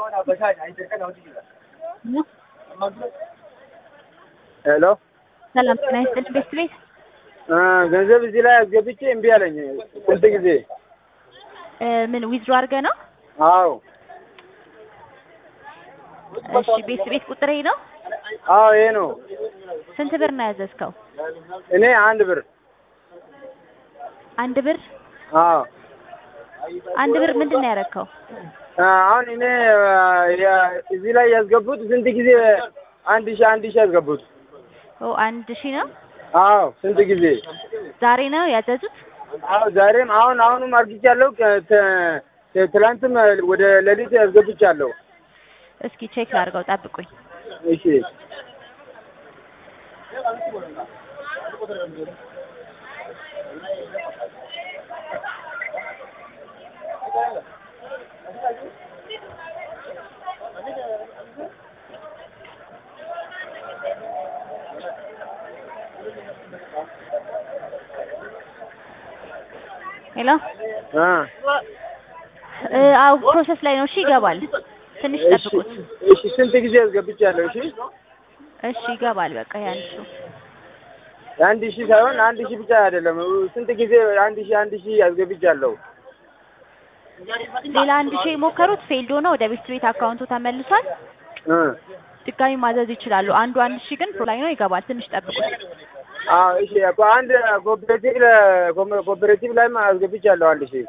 ሄሎ ሰላም ጤና ይስጥልኝ። ቤት ቤት ገንዘብ እዚህ ላይ አስገብቼ እምቢ አለኝ። ስንት ጊዜ? እ ምን ዊዝድሮ አድርገህ ነው? አዎ እሺ ቤት ቤት ቁጥር ይሄ ነው? አዎ ይሄ ነው። ስንት ብር ነው ያዘዝከው? እኔ አንድ ብር። አንድ ብር አዎ አንድ ብር ምንድን ነው ያደረግከው? አሁን እኔ ያ- እዚህ ላይ ያስገቡት ስንት ጊዜ? አንድ ሺህ አንድ ሺህ ያስገቡት። ኦ አንድ ሺህ ነው። አዎ ስንት ጊዜ? ዛሬ ነው ያዘዙት? አዎ ዛሬም አሁን አሁንም አርግቻለሁ። ከ- ተ- ተ- ትላንትም ወደ ሌሊት ያስገብቻለሁ። እስኪ ቼክ ላድርገው፣ ጠብቁኝ። እሺ ሄሎ አ እ አው ፕሮሰስ ላይ ነው። እሺ ይገባል። ትንሽ እሺ ጠብቁት። እሺ ስንት ጊዜ ያስገብቻለሁ? እሺ እሺ ይገባል። በቃ ያን ሺው አንድ ሺህ ሳይሆን አንድ ሺህ ብቻ አይደለም። ስንት ጊዜ አንድ ሺህ አንድ ሺህ ያስገብቻለሁ። ሌላ አንድ ሺህ የሞከሩት ፌልድ ሆኖ ወደ ቤት ቤት አካውንቱ ተመልሷል። እ ድጋሚ ማዘዝ ይችላሉ። አንዱ አንድ ሺህ ግን ፕሮ ላይ ነው። ይገባል። ትንሽ ጠብቁት። አዎ እሺ እኮ አንድ ኮኦፕሬቲቭ ኮኦፕሬቲቭ ላይም አስገብቻለሁ አንድ ሺህ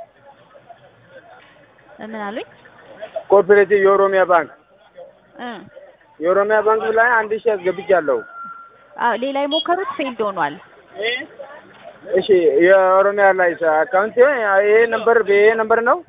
ምን አሉኝ? ኮኦፕሬቲቭ የኦሮሚያ ባንክ እ የኦሮሚያ ባንክ ላይ አንድ ሺህ አስገብቻለሁ። አዎ ሌላ የሞከሩት ፌልድ ሆኗል። እሺ የኦሮሚያ ላይ አካውንት ይሄ ነምበር ይሄ ነምበር ነው።